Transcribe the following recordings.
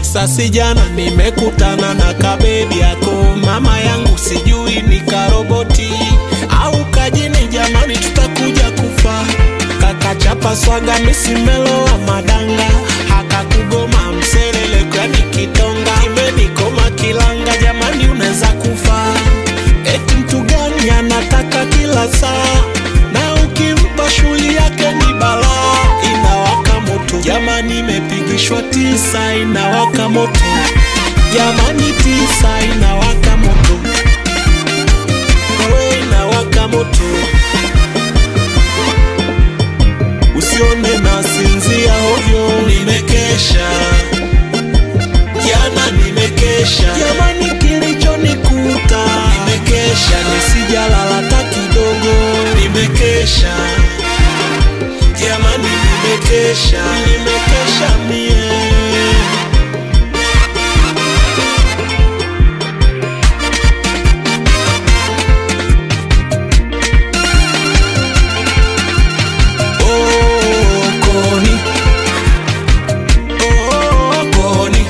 Sasi jana nimekutana na kabebi yako mama yangu, sijui ni karoboti au kajini. Jamani, tutakuja kufa. Kakachapa swaga misimelo wa madanga, hakakugoma mselele kwani kitonga kimenikoma kilanga. Jamani, unaweza kufa. Eti mtu gani anataka kila saa, na ukimpa shughuli yake ni balaa, inawaka moto. Jamani, imepigishwa tisa, inawaka moto. Jamani, tisa inawaka moto, wewe inawaka moto. Usione na sinzia ovyo, nimekesha jana, nimekesha jamani, kilichonikuta nimekesha, nisijalala hata kidogo, nimekesha jamani, nimekesha, nimekesha mie Oh, Koni. Oh, Koni.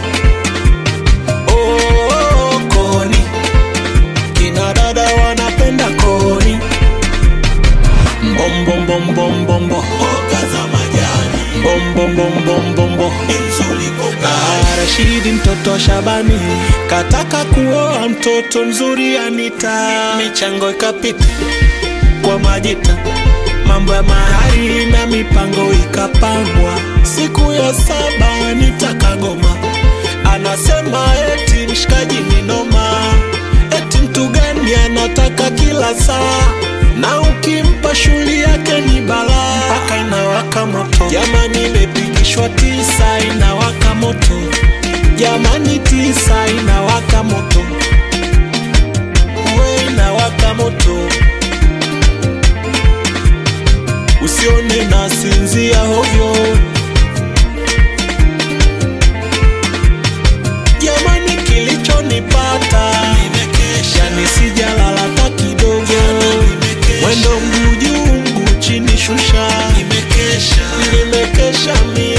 Oh, Koni. Kina dada wanapenda Koni. Mbom, bom, bom, bom, bom, bom. Mbom, bom, bom, bom, bom, bom. Ah, Rashidi mtoto Shabani kataka kuoa mtoto mzuri Anita, michango ikapita kwa majita, mambo ya mahari na mipango ikapangwa. Siku ya saba nitakagoma, anasema eti mshikaji ni noma, eti mtu gani anataka kila saa, na ukimpa shughuli yake ni balaa, mpaka inawaka moto. Jamani, imepigishwa tisa, inawaka moto. Jamani, tisa inawaka moto, we inawaka moto. Usione na sinzia hovyo, jamani, kilichonipata nimekesha, nisijalala hata kidogo, mwendo mguu juu mguu chini, shusha, nimekesha, nimekesha mie